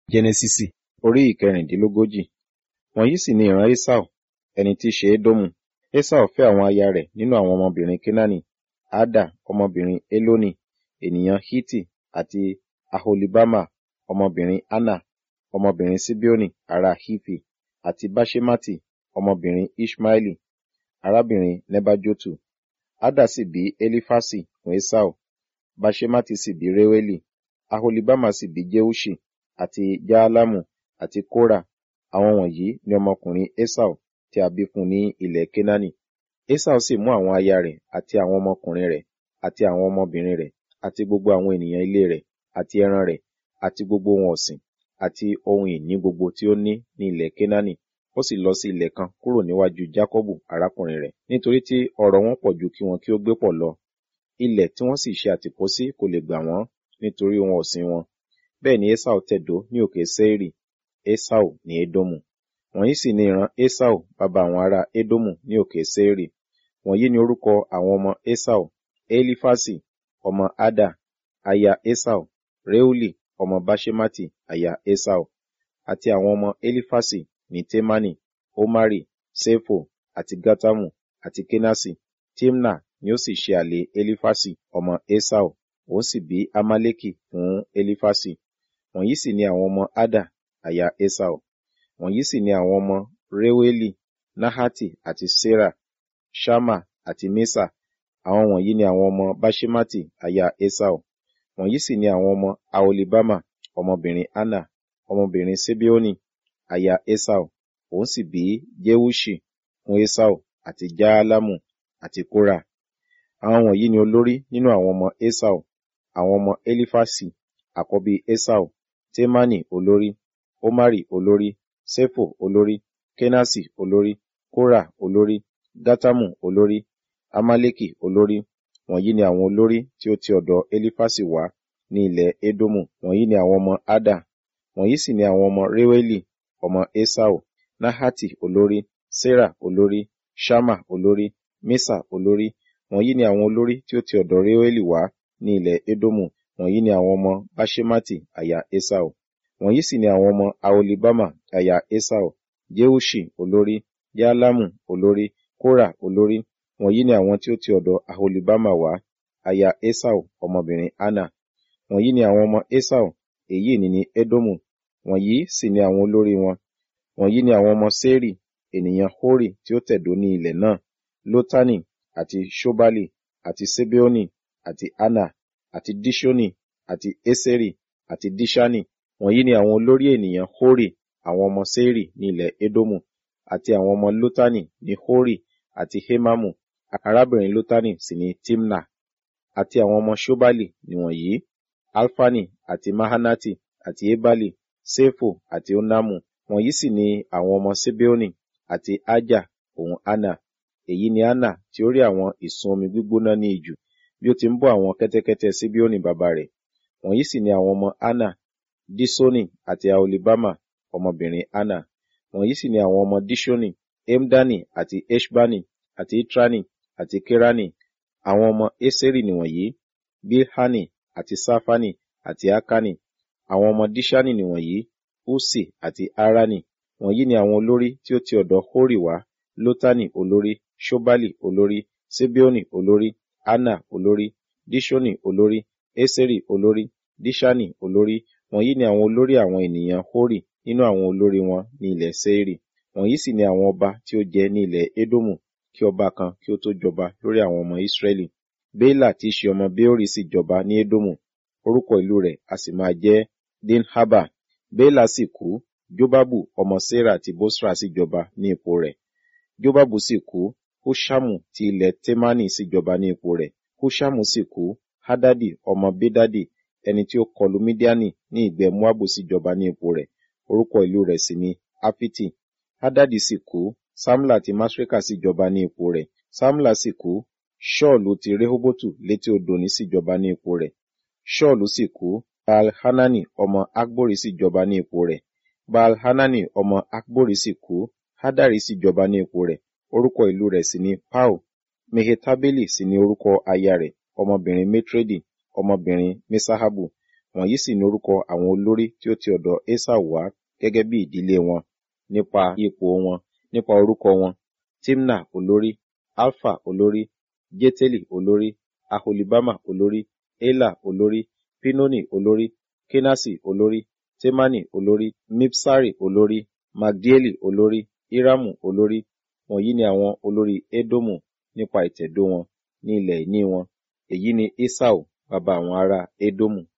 Jẹ́nẹ́sísì orí ìkẹrìndínlógójì. Wọ̀nyí sì ni ìran Esau, ẹni tí í ṣe Édómù. Esau fẹ́ àwọn aya rẹ̀ nínú àwọn ọmọbìnrin Kénáánì, Ada ọmọbìnrin Eloni, ènìyàn Hiti, àti Aholibama ọmọbìnrin Anna, ọmọbìnrin Sibeoni ará Hifi, àti Baṣemati ọmọbìnrin Iṣmaeli, arábìnrin Nebajotu. Ada sì bí Elifasi fún Esau, Baṣemati sì bí Reueli, Aholibama sì bí Jeuṣi, àti Jaalamu, àti Kora. Àwọn wọ̀nyí ni ọmọkùnrin Esau tí a bí fún ní ilẹ̀ Kénáánì. Esau sì mú àwọn aya rẹ̀ àti àwọn ọmọkùnrin rẹ̀ àti àwọn ọmọbìnrin rẹ̀ àti gbogbo àwọn ènìyàn ilé rẹ̀ àti ẹran rẹ̀ àti gbogbo ohun ọ̀sìn àti ohun ìní gbogbo tí ó ní ní ilẹ̀ Kénáánì. Ó sì lọ sí ilẹ̀ kan kúrò níwájú Jákọ́bù arákùnrin rẹ̀, nítorí tí ọrọ̀ wọn pọ̀ ju kí wọn kí ó gbé pọ̀ lọ. Ilẹ̀ tí wọ́n sì ṣe àtìpó sí kò lè gbà wọ́n nítorí ohun ọ̀sìn wọn. Bẹ́ẹ̀ ni Esau tẹ̀dó ní òkè Seiri. Esau ní Édómù. Wọ̀nyí sì ni ìran Esau bàbá àwọn ará Édómù ní òkè Seiri. Wọ̀nyí ni orúkọ àwọn ọmọ Esau, Elifasi ọmọ Ada, aya Esau, Reuli ọmọ Baṣemati, aya Esau. Àti àwọn ọmọ Elifasi ní Temani, Omari, Sefo, àti Gatamu, àti Kenasi. Timna ni ó sì ṣe àlè Elifasi ọmọ Esau, òun sì bí Amaleki fún Elifasi. Wọ̀nyí sì ni àwọn ọmọ Ada, aya Esau. Wọ̀nyí sì ni àwọn ọmọ Reueli, Nahati àti Sera, Ṣama àti Mesa. Àwọn wọ̀nyí ni àwọn ọmọ Baṣemati, aya Esau. Wọ̀nyí sì ni àwọn ọmọ Aholibama, ọmọbìnrin Anna, ọmọbìnrin Sibeoni, aya Esau. Òun sì bí Jeuṣi fún Esau àti Jaalamu àti Kora. Àwọn wọ̀nyí ni olórí nínú àwọn ọmọ Esau. Àwọn ọmọ Elifasi, àkọ́bí Esau, Temani olórí, Omari olórí, Sefo olórí, Kenasi olórí, Kora olórí, Gatamu olórí, Amaleki olórí. Wọ̀nyí ni àwọn olórí tí ó ti ọ̀dọ̀ Elifasi wá ní ilẹ̀ Édómù. Wọ̀nyí ni àwọn ọmọ Ada. Wọ̀nyí sì ni àwọn ọmọ Reueli, ọmọ Esau, Nahati olórí, Sera olórí, Ṣama olórí, Mesa olórí. Wọ̀nyí ni àwọn olórí tí ó ti ọ̀dọ̀ Reueli wá ní ilẹ̀ Édómù. Wọ̀nyí ni àwọn ọmọ Baṣemati, aya Esau. Wọ̀nyí sì ni àwọn ọmọ Aholibama, aya Esau, Jeuṣi olórí, Jaalamu olórí, Kora olórí. Wọ̀nyí ni àwọn tí ó ti ọ̀dọ̀ Aholibama wá, aya Esau, ọmọbìnrin Anna. Wọ̀nyí ni àwọn ọmọ Esau, èyí ni ní Édómù. Wọ̀nyí sì ni àwọn olórí wọn. Wọ̀nyí ni àwọn ọmọ Seri, ènìyàn Hori tí ó tẹ̀dó ní ilẹ̀ náà, Lotani, àti Ṣobali, àti Sebeoni, àti Anna, àti Dishoni, àti Eseri, àti Dishani. Wọ̀nyí ni àwọn olórí ènìyàn Hori, àwọn ọmọ Seri ní ilẹ̀ Édómù, àti àwọn ọmọ Lotani ní Hori, àti Hemamu, arábìnrin Lotani sì ni Timna. Àti àwọn ọmọ Ṣobali nìwọ̀nyí, Alfani, àti Mahanati, àti Ebali, Sefo, àti Onamu. Wọ̀nyí sì ni àwọn ọmọ Sebeoni, àti Aja, òun Anna. Èyí ni Anna tí ó rí àwọn ìsun omi gbígbóná ní ijù, bí ó ti ń bọ́ àwọn kẹ́tẹ́kẹ́tẹ́ Sibeoni bàbá rẹ̀. Wọ̀nyí sì ni àwọn ọmọ Anna, Disoni, àti Aholibama, ọmọbìnrin Anna. Wọ̀nyí sì ni àwọn ọmọ Dishoni, Emdani, àti Eshbani, àti Itrani, àti Kerani. Àwọn ọmọ Eseri nìwọ̀nyí, Bilhani, àti Safani, àti Akani. Àwọn ọmọ Dishani nìwọ̀nyí, Usi, àti Arani. Wọ̀nyí ni àwọn olórí tí ó ti ọ̀dọ̀ Hori wá, Lotani olórí, Ṣobali olórí, Sibeoni olórí, Anna olórí, Dishoni olórí, Eseri olórí, Dishani olórí. Wọ̀nyí ni àwọn olórí àwọn ènìyàn Hori nínú àwọn olórí wọn ní ilẹ̀ Seiri. Wọ̀nyí sì ni àwọn ọba tí ó jẹ ní ilẹ̀ Édómù kí ọba kan kí ó tó jọba lórí àwọn ọmọ Ísírẹ́lì. Béélà tí í ṣe ọmọ Beori sì jọba ní Édómù. Orúkọ ìlú rẹ̀ a sì máa jẹ́ Dinhaba. Béélà sì kú, Jóbábù ọmọ Sera ti Bosra sì jọba ní ipò rẹ̀. Jóbábù sì kú, Húṣámù ti ilẹ̀ Temani sì jọba ní ipò rẹ̀. Húṣámù sì kú, Hadadi ọmọ Bedadi ẹni tí ó kọlu Mídíánì ní ìgbẹ́ Moabu sì jọba ní ipò rẹ̀. Orúkọ ìlú rẹ̀ sì ni Afiti. Hadadi sì kú, Samla ti Masreka sì jọba ní ipò rẹ̀. Samla sì kú, Ṣọ́ọ̀lù ti Rehobotu létí odò ní sì jọba ní ipò rẹ̀. Ṣọ́ọ̀lù sì kú, Baal-Hanani ọmọ Akbori sì jọba ní ipò rẹ̀. Baal-Hanani ọmọ Akbori sì kú, Hadari sì jọba ní ipò rẹ̀. Orúkọ ìlú rẹ̀ sì ni Pau. Mehetabeli sì ni orúkọ aya rẹ̀, ọmọbìnrin Metredi, ọmọbìnrin Mesahabu. wọ̀nyí sì ní orúkọ àwọn olórí tí ó ti ọ̀dọ̀ esau wá gẹ́gẹ́ bí ìdílé wọn nípa ipò wọn nípa orúkọ wọn timna olórí alfa olórí jeteli olórí aholibama olórí ela olórí pinoni olórí kenasi olórí temani olórí mipsari olórí magdieli olórí iramu olórí wọ̀nyí ni àwọn olórí edomu nípa ìtẹ̀dó wọn ní ilẹ̀ ìní wọn èyí ni esau bàbá àwọn ará edomu